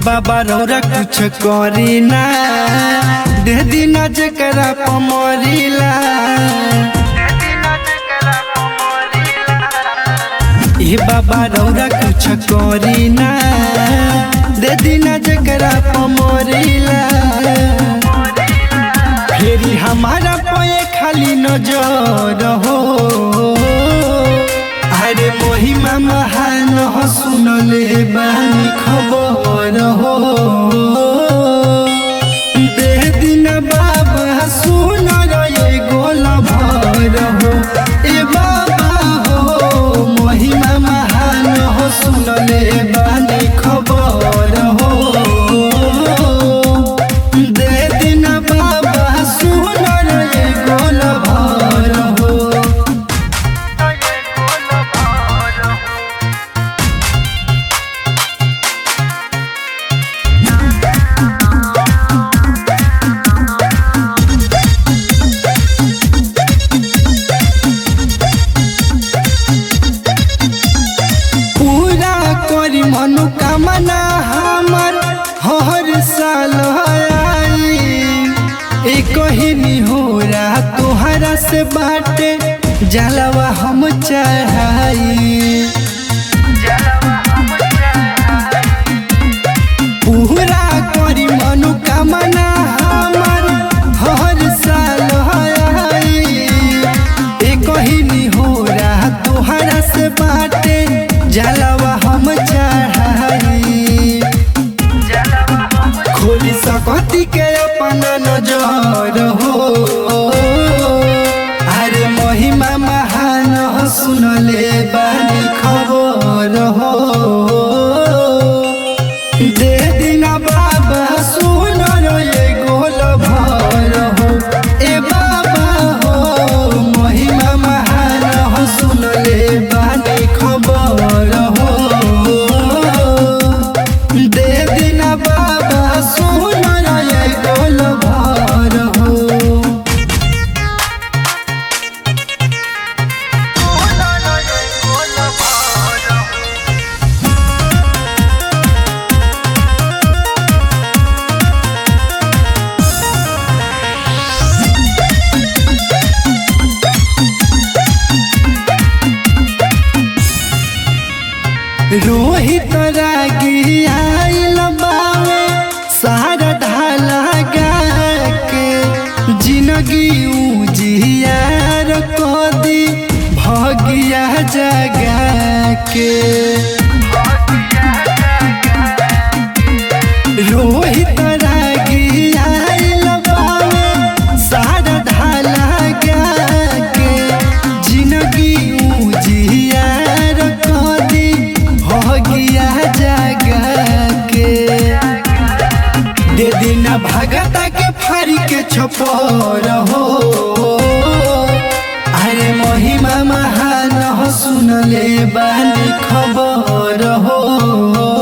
बाबा रौरा कुछ करी ना दे दिना जकरा पमरीला ए बाबा रौरा कुछ करी ना दे दिना जकरा पमरीला फेरी हमारा पे खाली नजर हो अरे महिमा महान हो सुनले बानी खबर हो दे दिन बाबा सुन रे गोल भर हो ए बाबा हो महिमा महान हो सुनले बानी खबर हो दे दिन बाबा सुन रे गोल भर हो पूरा करी मनोकामना हमर हर साल आई एक ही निहोरा तोहरा से बाटे जलवा हम चढ़ाई पूरा करी मनोकामना हमर हर साल आई एक ही निहोरा तोहरा से बाटे जलवा हम चढ़ाई खोली सकती के अपन नजर हो अरे महिमा महान हो सुनले बानी खबर हो दे दिना बाबा सुन रे गोल भर हो ए बाबा हो महिमा महान हो सुनले बानी खबर हो दे दिना बाबा सुन रे गोल भर हो रोहित रागी आइल बावे सारा ढाला गा के जिंदगी उजियार कदी भगिया जगा के रोहित रागी आइल बावे सारा ढाला गा के जिंदगी उजियार कदी भगिया जगा के दे दिना भगता के फारी के छपर हो अरे महिमा महान हो सुनले बानी खबर हो